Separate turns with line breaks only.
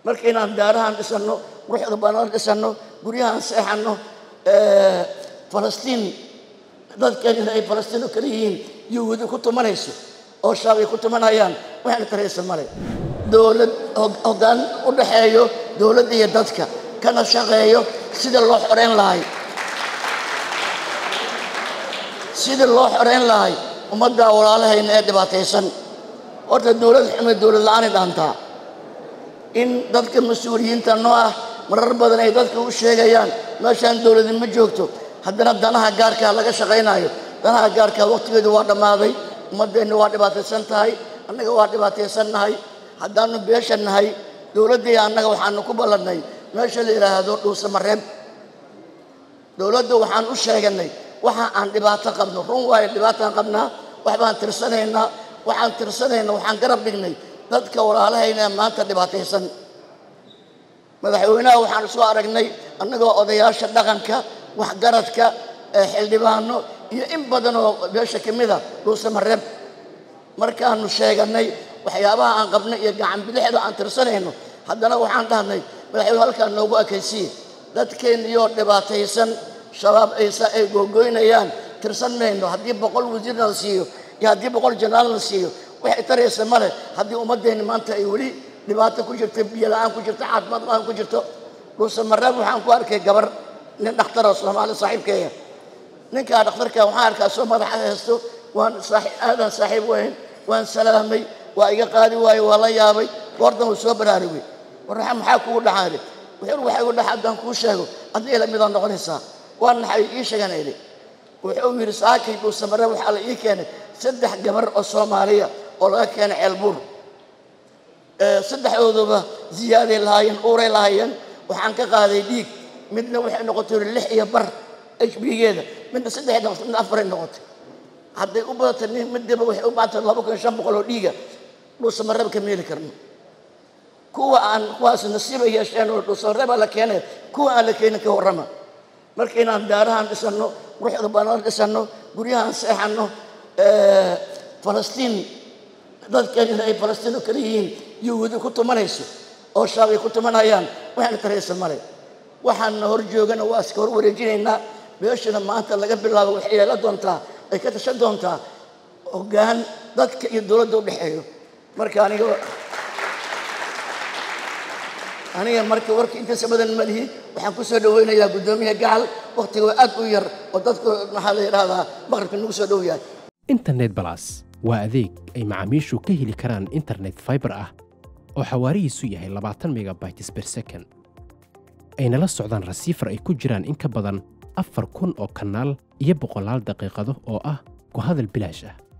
marka inaan daarahan dhisanno quruxda badan dhisanno guryahan seexanno falastiin dadkeenina ay falastiin oo kale yihiin yuhuudi ku tumanayso oo shaab ay ku tumanayaan waxayna taraysa male dowlad hoggaan u dhaxeeyo dowladda iyo dadka kana shaqeeyo sida loo xoreyn lahay sidii loo xoreyn lahay ummadda walaalahayna ee dhibaataysan horta dowlad xume dowlad la-aanay dhaantaa in dadka mas-uuliyiinta noo ah marar badan ay dadka u sheegayaan meeshaan dowladi ma joogto haddana danaha gaarkaa laga shaqaynayo danaha gaarkaa waqtigeedu waa dhammaaday ummaddeenna waa dhibaataysan tahay annaga waa dhibaataysan nahay haddaanu beesha nahay dowladdii annaga waxaanu ku ballannay meesha la yidhaahdo dhuusamareeb dowladda waxaan u sheeganay waxa aan dhibaato qabno run waayo dhibaataan qabnaa waxbaan tirsanaynaa waxaan tirsanaynaa waxaan garab dhignay dadka walaalahayna ee maanta dhibaataysan madaxweynaha waxaan soo aragnay annagoo odayaasha dhaqanka waxgaradka xildhibaano iyo in badan oo beesha ka mida dhuusamareeb markaanu sheeganay waxyaabaha aan qabnay iyo gacan bidixda aan tirsanayno haddana waxaan dhahnay madaxweyne halkaan noogu ekaysiye dadkeenniyoo dhibaataysan shabaab aysa ay googoynayaan tirsan mayno haddii boqol wasiirna la siiyo iyo haddii boqol janaal la siiyo waxay taraysa male haddii ummaddeenni maanta ay weli dhibaato ku jirto biyo la-aan ku jirto caafimaad la-aan ku jirto dhuusamareeb waxaan ku arkay gabar nin dhakhtaroo soomaali saaxiibkeeya ninkaa dhakhtarka waxaan arkaa soo madaxa haysto waan aadan saaxiib weyn waan salaamay waa iga qaadi waaye waa la yaabay goordan uu soo baraarugay warraxa maxaa kugu dhacaale wuxuu waxa igu dhaca haddaan kuu sheego adna ila midaad noqonaysaa waa naxay ii sheegana ili wuxuu yidhi saakay dhuusamare waxaa la ii keenay saddex gabar oo soomaaliya oo laga keenay ceelbuur saddexdooduba ziyaaday lahaayeen uuray lahaayeen waxaan ka qaaday dhiig midna waxay noqotay lix iyo bar h b-geeda midna saddex noqotay midna afaray noqotay hadday u badatay nin midiba waxay u baatay laba kun shan boqol oo dhiiga dhuusamareba ka meeli karno kuwa aan kuwaas nasiiba yeesheen oo dhuusamareba la keenay kuwa aan la keenin ka warrama marka inaan daarahan dhisanno quruxda badan dhisanno guryahan seexanno falastiin dadkeenina ay falastiin oo kale yihiin yuhuudi ku tumanayso oo shaab ay ku tumanayaan waxayna taraysa male waxaana hor joogana waa iska hor wareejinaynaa beeshana maanta laga bilaabo waxay yeela doontaa ay ka tashan doontaa hoggaan dadka iyo dowladda u dhexeeyo marka aniga aniga marka warka intaasa badan ma lihi waxaan ku soo dhaweynayaa guddoomiyaha gacal wakhtiga waa aad u yar oo dadku maxaa la yidhahdaa maqribka nagu soo dhow yahay
internet balas waa adeeg ay macaamiishu ka heli karaan internet fiber ah oo xawaarihiisu yahay labaatan megabytes per second ayna la socdaan rasiifar ay ku jiraan in ka badan afar kun oo kanaal iyo boqolaal daqiiqado oo ah ku hadal bilaash ah